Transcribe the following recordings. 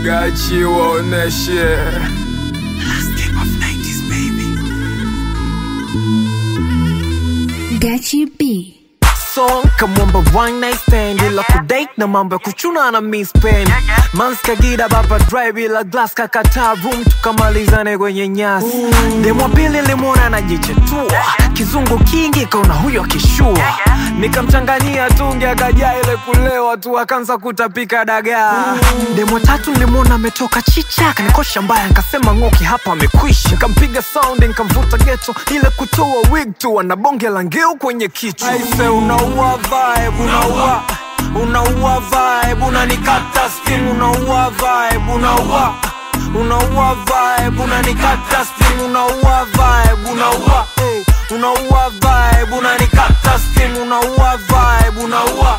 Gachi waoneshe Gachi B. song kamwamba one night stand ila kudate na mambo ya kuchuna na mispen manskagida baba drive ila glass kakata room tukamalizane kwenye nyasi demwa pili limwona anajichetua kizungu kingi kaona huyo akishua nikamchanganyia tungi akajaa ile kulewa tu akaanza kutapika dagaa demwa tatu nilimwona ametoka chicha kanikosha mbaya nkasema ng'oki hapa amekwisha nikampiga sound nikamvuta geto ile kutoa wig tu ana bonge la ngeu kwenye kichwa aise unaua vibe unaua unaua vibe unanikata steam unaua vibe unaua unaua vibe unanikata steam unaua vibe unaua hey, unaua vibe unanikata steam unaua vibe unaua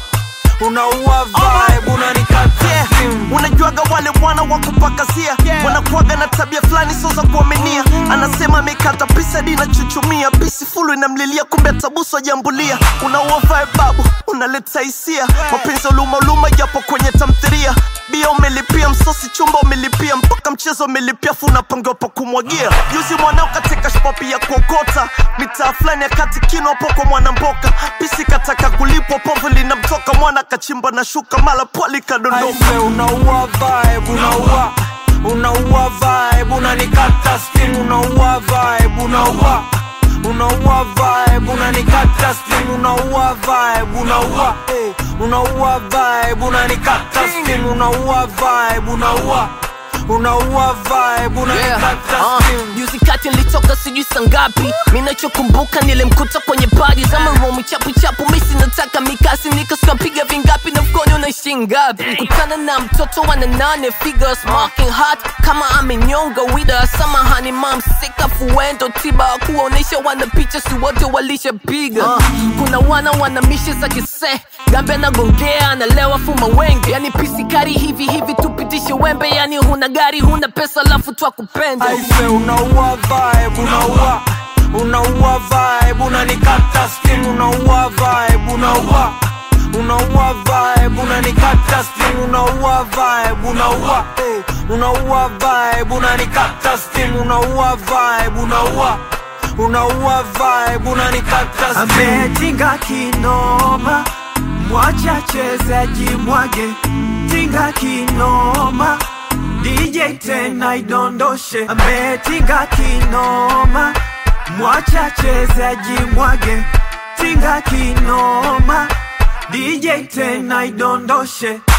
unaua vibe unanikata steam unajuaga wale wana wa kupakazia wanakuaga na tabia fulani sio za kuaminia anasema amekata pisa hadi inachuchumia pisi fulu inamlilia kumbe tabuso jambulia unaua vibe babu unaleta hisia mapenzi uluma uluma japo kwenye tamthiria bia umelipia msosi chumba umelipia mpaka mchezo umelipia fu unapangiwa pa kumwagia juzi mwanao katika shpopi ya kuokota mitaa fulani ya kati kino hapo kwa mwanamboka pisi kataka kulipwa povu linamtoka mwana kachimba na shuka mala pwali kadondoka Aise unaua vibe unaua unaua vibe unanikata steam unaua vibe unaua unaua vibe unanikata steam unaua vibe unaua hey, unaua vibe unanikata steam unaua vibe unaua unaua vibe unanikata Uh, steam juzi kati nilitoka sijui sangapi minachokumbuka nilimkuta kwenye padi za maromi chapu chapu misi nataka mikasi nikasukapiga vingapi na mfukoni unaishi ngapi kutana na mtoto wa nane figure smoking hot kama amenyonga wida samahani mam sika fuendo tiba kuonesha wana picha si wote walishapiga uh, kuna wana wana mishe za kise gambe anagongea analewa fuma wengi yani pisikari hivi hivi tupitishe wembe yani huna gari huna pesa lafu twakupenda aise unaua vibe unaua unaua vibe unanikata steam unaua vibe unaua unaua vibe unanikata steam unaua vibe unaua hey, unaua vibe unanikata steam unaua vibe unaua unaua vibe unanikata steam ametinga kinoma mwacha chezaji mwage tinga kinoma DJ tena idondoshe ametinga kinoma mwacha chezaji mwage tinga kinoma DJ tena idondoshe